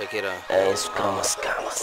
Check it out. Eh, skama skama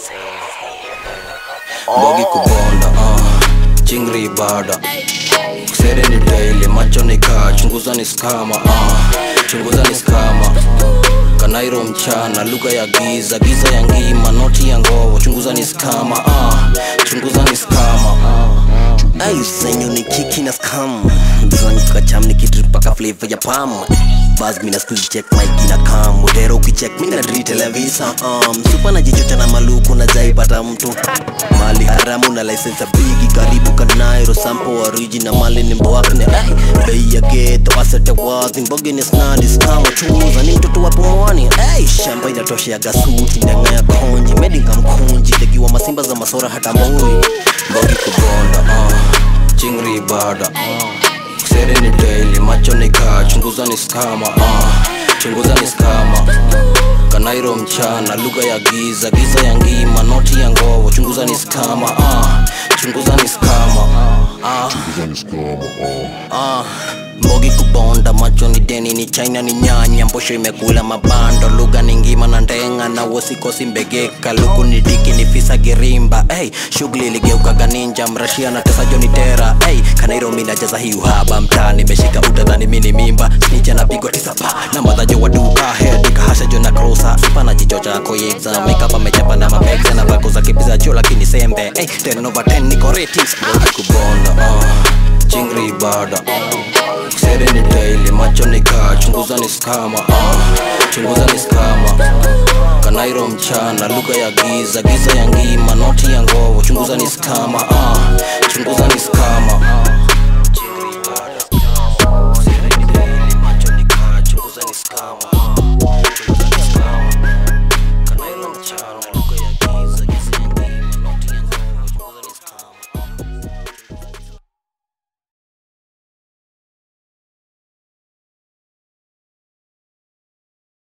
Bogi kubonda uh, chingri ibada sere ni daily macho ni kaa chunguza ni skama uh, chunguza ni skama kanairo mchana lugha ya giza giza ya ngima noti ya ngovo chunguza ni skama uh, chunguza ni skama uh. Ayu senyo ni kiki na scam Zanguka cham ni kitrip paka flavor ya pam Buzz mina squeeze check mic ina kam Mudero ukicheck mina dri televisa um, Supa na jichocha na maluku na jai pata mtu Mali haramu na license ya bigi Karibu kanairo sample original mali ni mbwakne Ay, bei ya geto asete wazi Mbogi ni snadi scam Chuza ni mtoto wa pumwani Ay, shamba inatosha ya gasuti Ndenga ya konji Medinga mkunji Tegiwa masimba za masora hata mbui Bogi kubonda uh, chingri ibada uh, sere ni daily macho ni kaa chunguza ni skama uh, chunguza ni skama kanairo mchana lugha ya giza giza ya ngima noti ya ngovo chunguza ni skama uh, chunguza ni skama uh, uh, mbogi kubonda macho ni deni ni china ni nyanya mbosho imekula mabando lugha ni ngima na ndenga na wosikosi mbegeka luku ni diki ni fisa girimba hey, shughuli iligeukaga ninja mrashia na tesa joni tera hey, kanairo minajaza hii uhaba mtaa nimeshika utadhani mini mimba snicha napigwa tisa pa na madhajo wa duka hedika hasha jo na krosa sipa na jicho chako yexam makeup amechapa na mapegza na vako za kipiza cho lakini sembe hey, 10 over 10 niko ratings Bogi kubonda uh, chingri ibada sere ni daily macho ni kaa chunguza ni skama uh, chunguza ni skama kanairo mchana lugha ya giza giza ya ngima noti ya ngovo chunguza ni skama uh, chunguza ni skama uh. Chingri ibada, uh, sere ni daily, macho ni kaa, chunguza ni skama